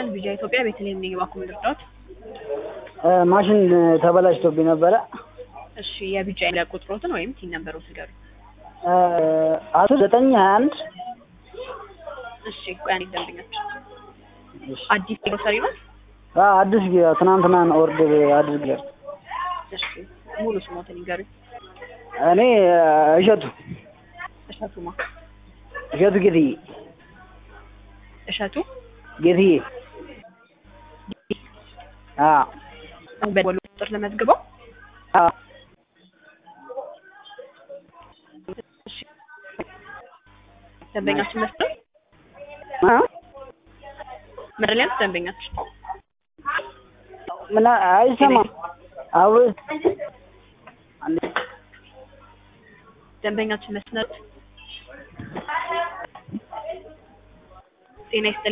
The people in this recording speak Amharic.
ይስጥልን ቪዥን ኢትዮጵያ ቤተልሔም ነኝ። እባክዎ ምን ልርዳዎት? ማሽን ተበላሽቶብኝ ነበረ። እሺ የቢጫ የለ ቁጥሮትን ወይም ቲን ነምበሮት ንገሩኝ። አስር ዘጠኝ ሀያ አንድ እሺ ቆይ አንዴ ደንበኛችን አዲስ ግሮሰሪ ነው? አዲስ ትናንትና ኦርደር አድርጌ እሺ ሙሉ ስሞትን ይንገሩኝ። እኔ እሸቱ እሸቱማ እሸቱ ጌትዬ እሸቱ ጌትዬ አዎ በወሎ ቁጥር ለመዝግበው አዎ እሺ ደንበኛችን መስጠት አ መረሊያት ደንበኛችን ምን አይሰማም አብሮ ደንበኛችን መስነት ጤና ይስጥልኝ